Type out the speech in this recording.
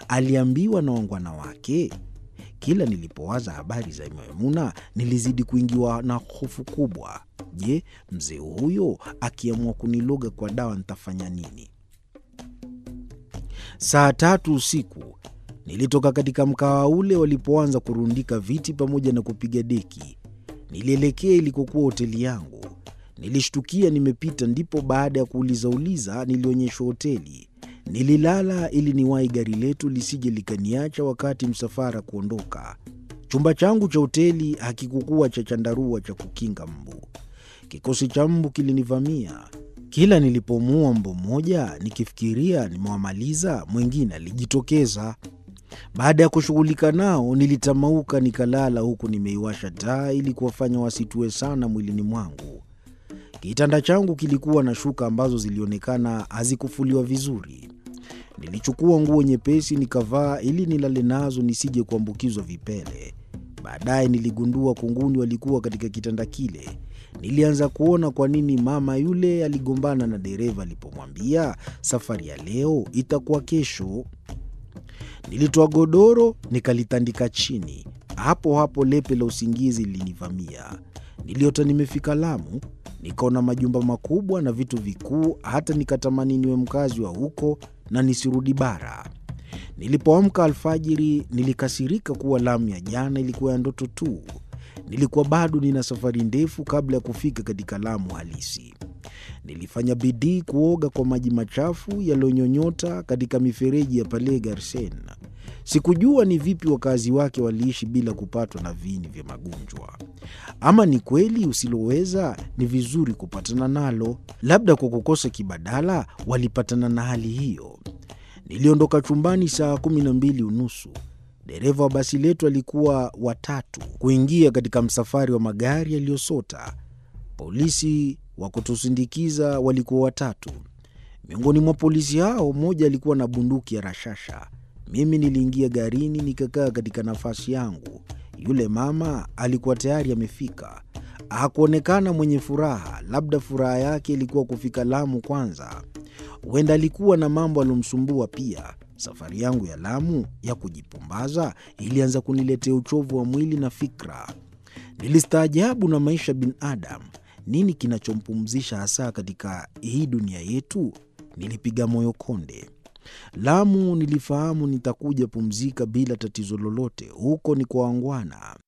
aliambiwa na wangwana wake? Kila nilipowaza habari za Maimuna nilizidi kuingiwa na hofu kubwa. Je, mzee huyo akiamua kuniloga kwa dawa nitafanya nini? Saa tatu usiku nilitoka katika mkawa ule walipoanza kurundika viti pamoja na kupiga deki. Nilielekea ilikokuwa hoteli yangu. Nilishtukia nimepita, ndipo baada ya kuulizauliza nilionyeshwa hoteli. Nililala ili niwahi gari letu lisije likaniacha wakati msafara kuondoka. Chumba changu cha hoteli hakikukuwa cha chandarua cha kukinga mbu. Kikosi cha mbu kilinivamia. Kila nilipomuua mbu mmoja, nikifikiria nimewamaliza, mwingine alijitokeza. Baada ya kushughulika nao, nilitamauka nikalala, huku nimeiwasha taa ili kuwafanya wasitue sana mwilini mwangu. Kitanda changu kilikuwa na shuka ambazo zilionekana hazikufuliwa vizuri. Nilichukua nguo nyepesi nikavaa ili nilale nazo nisije kuambukizwa vipele. Baadaye niligundua kunguni walikuwa katika kitanda kile. Nilianza kuona kwa nini mama yule aligombana na dereva alipomwambia safari ya leo itakuwa kesho. Nilitoa godoro nikalitandika chini. Hapo hapo lepe la usingizi lilinivamia. Niliota nimefika Lamu, nikaona majumba makubwa na vitu vikuu, hata nikatamani niwe mkazi wa huko na nisirudi bara. Nilipoamka alfajiri, nilikasirika kuwa Lamu ya jana ilikuwa ya ndoto tu. Nilikuwa bado nina safari ndefu kabla ya kufika katika Lamu halisi. Nilifanya bidii kuoga kwa maji machafu yaliyonyonyota katika mifereji ya pale Garsen. Sikujua ni vipi wakazi wake waliishi bila kupatwa na viini vya magonjwa. Ama ni kweli usiloweza ni vizuri kupatana nalo, labda kwa kukosa kibadala walipatana na hali hiyo. Niliondoka chumbani saa kumi na mbili unusu. Dereva wa basi letu alikuwa watatu kuingia katika msafari wa magari yaliyosota. Polisi wa kutusindikiza walikuwa watatu. Miongoni mwa polisi hao, mmoja alikuwa na bunduki ya rashasha. Mimi niliingia garini nikakaa katika nafasi yangu. Yule mama alikuwa tayari amefika. Hakuonekana mwenye furaha, labda furaha yake ilikuwa kufika Lamu kwanza. Huenda alikuwa na mambo aliyomsumbua pia. Safari yangu ya Lamu ya kujipumbaza ilianza kuniletea uchovu wa mwili na fikra. Nilistaajabu na maisha binadamu. Nini kinachompumzisha hasa katika hii dunia yetu? Nilipiga moyo konde. Lamu nilifahamu nitakuja pumzika bila tatizo lolote. Huko ni kwa wangwana.